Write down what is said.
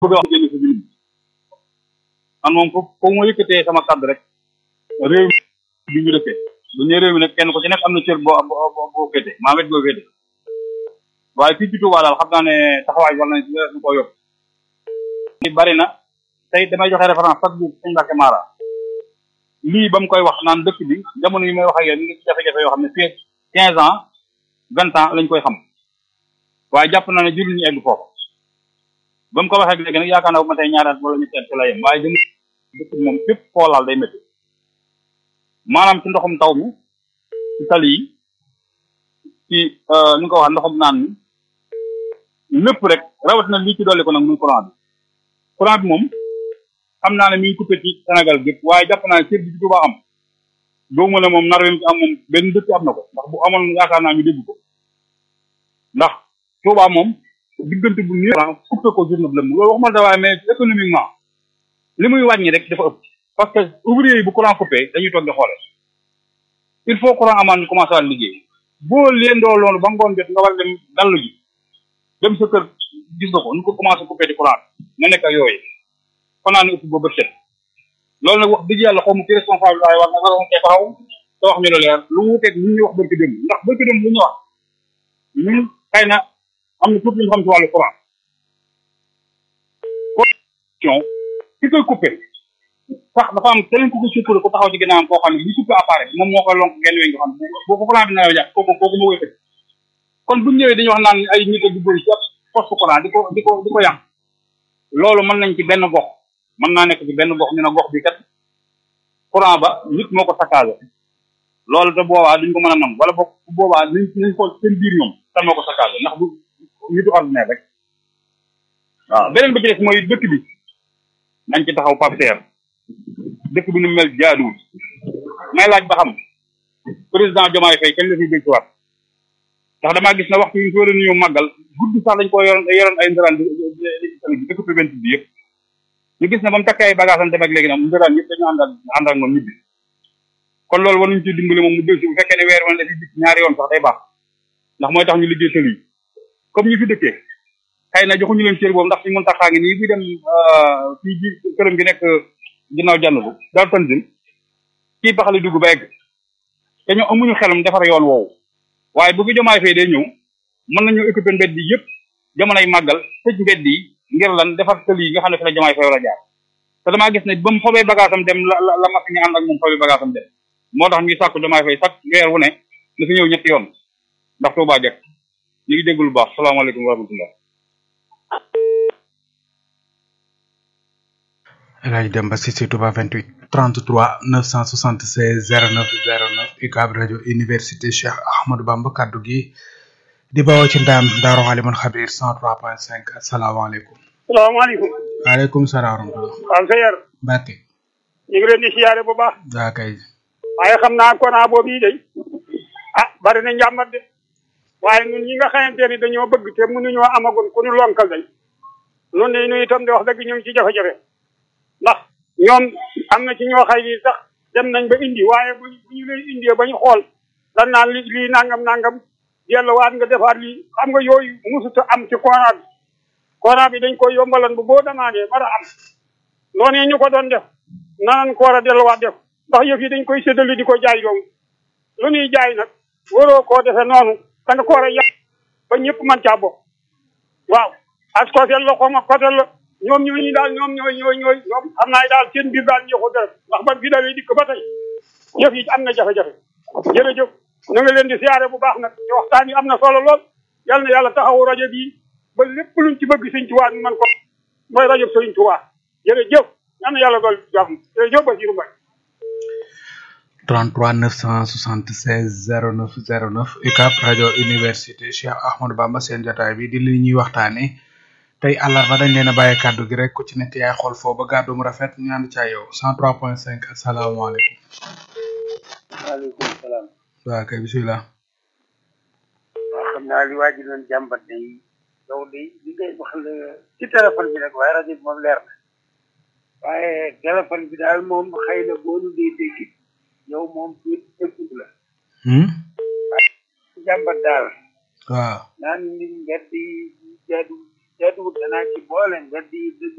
bëgg a wax génn si biir man moom foofu foofu ma yëkkatee sama kàddu rek réew mi bi ñu dëkkee bu ñu réew mi nag kenn ku ci nekk am na cër boo boo boo féete maa wet boo féete waaye fii ci Touba daal xam naa ne taxawaay war nañ si ñu ko yokk bari na tey damay joxe référence chaque jour suñu Mbàkke Mara lii ba mu koy wax naan dëkk bi jamono yi may wax ak yéen ngi ci jafe-jafe yoo xam ne fii quinze ans vingt ans lañ koy xam waaye jàpp naa ne jullit ñu egg foofu ba mu ko waxee léegi nag yaakaar naa bu ma tey ñaaraat wala ñu teet ci la yem waaye jëm dëkk bi moom fépp xoolaal day métti maanaam ci ndoxum taw mi ci tali yi ci ni nga ko wax ndoxum naan mi lépp rek rawatina lii ci dolli ko nag muy courant bi courant bi moom xam naa ne mi ngi coupé ci Sénégal gépp waaye jàpp naa ne cër bi ci Touba am doomu ne moom nar ci am moom benn dëkk am na ko ndax bu amoon yaakaar naa ñu dégg ko ndax Touba moom diggante bu néew coupé ko journée bi la loolu waxuma da waaye mais économiquement li muy wàññi rek dafa ëpp parce que ouvrier yi bu courant coupé dañuy toog di xoole il faut courant amaan ñu commencé waat liggéey boo leen doo loolu ba ngoon jot nga war dem dallu ji dem sa kër gis nga ko nu ko commencé coupé di courant nga nekk ak yooyu fanaa ne ëpp ba bët set loolu nag wax dëgg yàlla xaw ma ci responsable waaye war na war na cee taxaw te wax ñu lu leer lu wuuteeg lu ñuy wax barki démb ndax barki démb lu ñu wax ñun xëy na am na tuuti lu ñu xam ci wàllu courant connexion ki koy coupé sax dafa am keneen ku ko suppale ku taxaw ci ginnaawam koo xam ne li suppé appareil moom moo koy lonk genn weñ nga xam boo ko courant bi nawee jàpp kooku kooku moo koy fekk kon bu ñëwee dañuy wax naan ay nit a duggoon ci poste courant di ko di ko di ko yàq loolu mën nañ ci benn gox mën naa nekk ci benn gox ñu ne gox bi kat courant ba nit moo ko saccagé loolu te boobaa duñ ko mën a nam wala boog bu boobaa nañ nañ xool seen biir ñoom kan moo ko saccagé ndax bu nitu ordinaire rek waaw beneen bi ci des mooy dëkk bi nañ ci taxaw papteer dëkk bi nu mel jaaduwul may laaj ba xam président Diomaye Faye kañ la fiy dégg waat ndax damaa gis na waxtu yi soo leen ñëw màggal guddi sax dañ ko yoroon yoroon ay ndëraan di dëkk préventif bi yëpp ñu gis ne ba mu takkee ay bagage am dem ak léegi nag ndëraan yëpp dañu ànd ak ànd ak moom ñibbi kon loolu war nañu ci dimbali moom mu dégg bu fekkee ne weer woon dafi dikk ñaari yoon sax day baax ndax mooy tax ñu liggéey tël yi comme ñu fi dëkkee xëy na joxuñu leen cër boobu ndax suñu mën taxaa ngi nii bi dem fii ji këram gi nekk ginnaaw jànn bu daal tanzil kii baxali dugg ba egg te ñu amuñu xelum defar yoon woowu waaye bu fi jomaay fay day ñëw mën nañu équiper mbedd yi yëpp jamonoy màggal tëj mbedd yi ngir lan defar tël yi nga xam ne fi la jomaay fay war a jaar te damaa gis ne ba mu fobee bagage am dem la la la machine yi ànd ak moom fobee bagage am dem moo tax ñuy sàkku jomaay fay sax weer wu ne na fi ñëw ñetti yoon ndax Tuubaa jekk ñu ngi dégg lu baax salaamaaleykum wa rahmatullah El Hadj Demba Cissé Touba 28 33 976 09 09 UCAB rajo université Cheikh Ahmadou Bamba kaddu gi di bawoo ci ndaam Daaru Alimul Xabir 103.5 asalaamaaleykum. salaamaaleykum. waaleykum salaam wa rahmatulah. waaw sa yar. Mbacke. ñu ngi leen di siyaare bu baax. waa kay. waaye xam naa kona boobu yi day ah bari na njàmbat de waaye ñun ñi nga xamante ni dañoo bëgg te mënuñoo amagun ku ñu lonkal day noonu ne ñu itam di wax dëgg ñu ngi ci jafe-jafe ndax ñoom am na ci ñoo xay ni sax dem nañ ba indi waaye bu bu ñu lay indee ba ñu xool dan naan li lii nangam nangam delluwaat nga defaat lii xam nga yooyu musuta am ci courant bi courant bi dañ koy yombalan bu boo demandé mën a am noonu ñu ko doon def nanan ko war a delluwaat def ndax yëf yi dañ koy séddali di ko jaay doom lu ñuy jaay nag waroo koo defee noonu da nga ko war a yàq ba ñëpp mën caa bokk waaw ak côté la xaw ma côté la ñoom ñooñu daal ñoom ñooy ñooy ñooy ñoom xam naa daal seen biir daal ñoo ko def ndax ba bi dawee dikk ba tey yëf yi am na jafe-jafe jërëjëf ñu ngi leen di siyaare bu baax nag te waxtaan yi am na solo lool yal na yàlla taxawu rajo bii ba lépp luñ ci bëgg sëñ Tuubaa ñu mën ko mooy rajo sëñ Tuubaa jërëjëf yal na yàlla dool jàmm jërëjëf Basiru Mbay 33 976 09 09 UCAB rajo université Cheikh Ahmadou Bamba seen jotaay bi di li ñuy waxtaane tey àllarba dañ leen a bàyyi kàddu gi rek ku ci nekk yaay xool foo ba gàddu mu rafet ñu ànd caa yow 103.5 asalaamaaleykum. waaleykum salaam. waaw kay bisimilah. waaw xam naa li waa ji doon jàmbat day yow day li ngay wax la ci téléphone bi rek waaye rajo bi moom leer na waaye téléphone bi daal moom xëy na boo nu dee dégg yow moom du dégg la. jàmbat daal. waaw. naan nit mbedd yi jaadu jaaduwut danaa ci boole mbedd yi dëgg